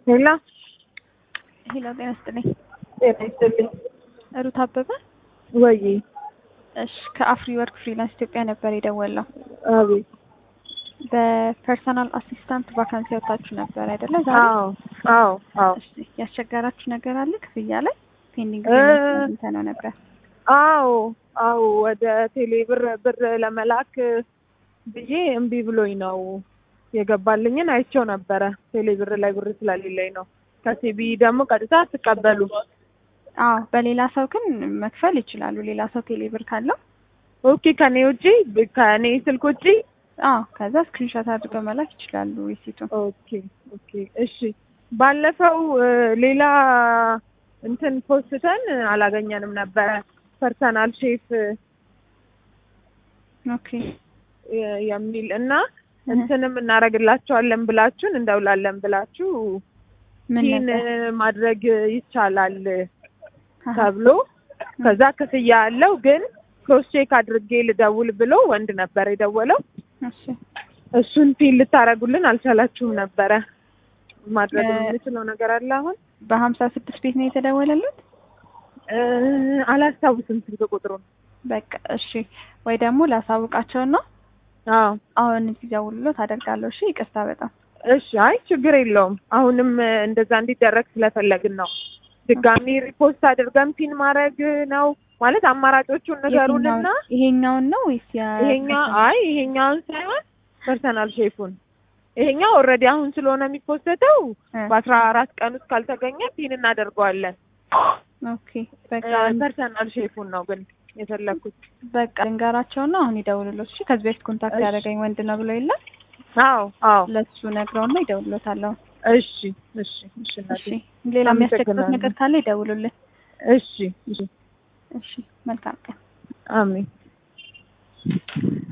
ሄሎ ሄሎ ጤና ይስጥልኝ። ጤና ይስጥልኝ። ሩት አበበ። ወይ እሺ ከአፍሪ ወርክ ፍሪላንስ ኢትዮጵያ ነበር የደወለው። አቤት። በፐርሰናል አሲስታንት ቫካንሲ ያወጣችሁ ነበር አይደለ? ዛሬ አዎ አዎ አዎ እሺ ያስቸገራችሁ ነገር አለ ክፍያ ላይ ፔንዲንግ እ እንተ ነው ነበር። አዎ አዎ ወደ ቴሌ ብር ብር ለመላክ ብዬ እምቢ ብሎኝ ነው የገባልኝን አይቼው ነበረ። ቴሌ ብር ላይ ብር ስለሌለኝ ነው። ከሲቢ ደግሞ ቀጥታ አትቀበሉ። አዎ በሌላ ሰው ግን መክፈል ይችላሉ። ሌላ ሰው ቴሌ ብር ካለው ኦኬ ከኔ ውጪ ከኔ ስልክ ውጪ አዎ ከዛ ስክሪንሾት አድርገው መላክ ይችላሉ ሪሲቱን። ኦኬ ኦኬ እሺ። ባለፈው እ ሌላ እንትን ፖስተን አላገኘንም ነበረ ፐርሰናል ሼፍ ኦኬ የ- የሚል እና እንትንም እናደርግላቸዋለን ብላችሁን እንደውላለን ብላችሁ ምን ፒን ነበር? ማድረግ ይቻላል አሃ። ተብሎ ከዛ ክፍያ አለው ግን ክሮስ ቼክ አድርጌ ልደውል ብሎ ወንድ ነበር የደወለው። እሺ እሱን ፒን ልታደርጉልን አልቻላችሁም ነበረ። ማድረግ እ- የምንችለው ነገር አለ አሁን በሀምሳ ስድስት ቤት ነው የተደወለለት። እ፣ አላስታውስም ስልክ ቁጥሩን። በቃ እሺ፣ ወይ ደግሞ ላሳውቃቸው ነው አዎ አሁን ሲደውሉለት አደርጋለሁ። እሺ ይቅርታ በጣም እሺ። አይ ችግር የለውም። አሁንም እ፣ እንደዛ እንዲደረግ ስለፈለግን ነው። ድጋሚ ሪፖስት አድርገን ፒን ማድረግ ነው ማለት አማራጮቹን ንገሩንና የትኛውን- ይሄኛውን ነው ወይስ ያ ይሄኛው አይ ይሄኛውን ሳይሆን ፐርሰናል ሼፉን ይሄኛው ኦልሬዲ አሁን ስለሆነ የሚፖስተተው እ፣ በአስራ አራት ቀን ውስጥ ካልተገኘ ፒን እናደርገዋለን። ኦኬ በቃ ፐርሰናል ሼፉን ነው ግን የፈለግኩት። በቃ ልንገራቸው ነው አሁን ይደውሉለት። እሺ ከዚህ በፊት ኮንታክት እሺ። ያደረገኝ ወንድ ነው ብሎ የለ አዎ አዎ ለሱ ነግረውና ይደውሉለታለሁ። እሺ እሺ እሺ እናቴ። እሺ ሌላ የሚያስቸግሩት አመሰግናለሁ። ነገር ካለ ይደውሉልን። እሺ እሺ እሺ መልካም ቀን። አሜን